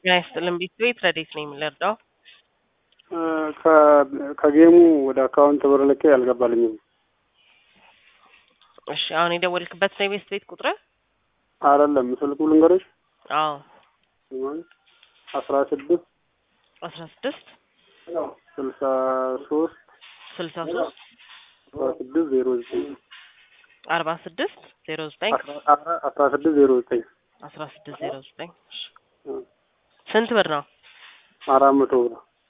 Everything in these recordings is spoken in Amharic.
ጤና ይስጥልን ቤት ቤት ረዴት ነው የምንረዳው? ከጌሙ ወደ አካውንት ብር ልኬ አልገባልኝም። እሺ አሁን የደወልክበት ነው የቤት ቤት ቁጥር? አይደለም ስልኩ ልንገርሽ አዎ አስራ ስድስት አስራ ስድስት ስልሳ ሶስት ስልሳ ሶስት አስራ ስድስት ዜሮ ዘጠኝ አርባ ስድስት ዜሮ ዘጠኝ አስራ ስድስት ዜሮ ዘጠኝ አስራ ስድስት ዜሮ ዘጠኝ ስንት ብር ነው? አራት መቶ ብር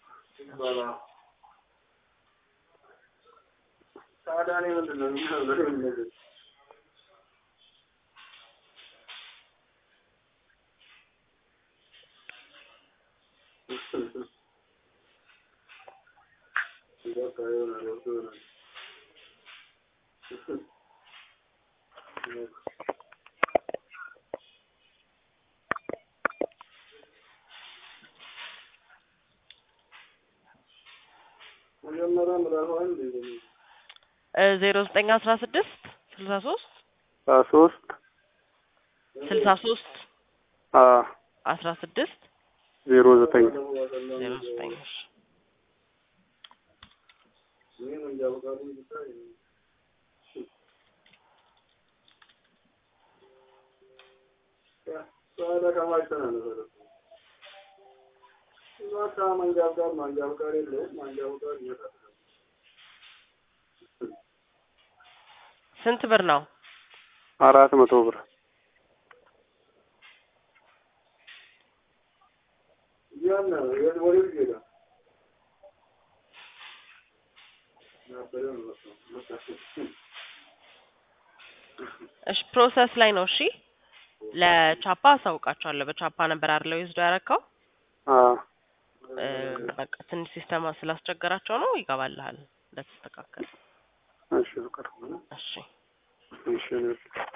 ዜሮ ዘጠኝ አስራ ስድስት ስልሳ ሶስት ሶስት ስልሳ ሶስት አስራ ስድስት ዜሮ ዘጠኝ ዜሮ ዘጠኝ ስንት ብር ነው? አራት መቶ ብር እሺ ፕሮሰስ ላይ ነው። እሺ ለቻፓ አሳውቃቸዋለሁ። በቻፓ ነበር አይደለው ይዝዶ ያረከው? በቃ ትንሽ ሲስተማ ስላስቸገራቸው ነው። ይገባልሃል እንደተስተካከለ። እሺ ፍቅር እሺ እሺ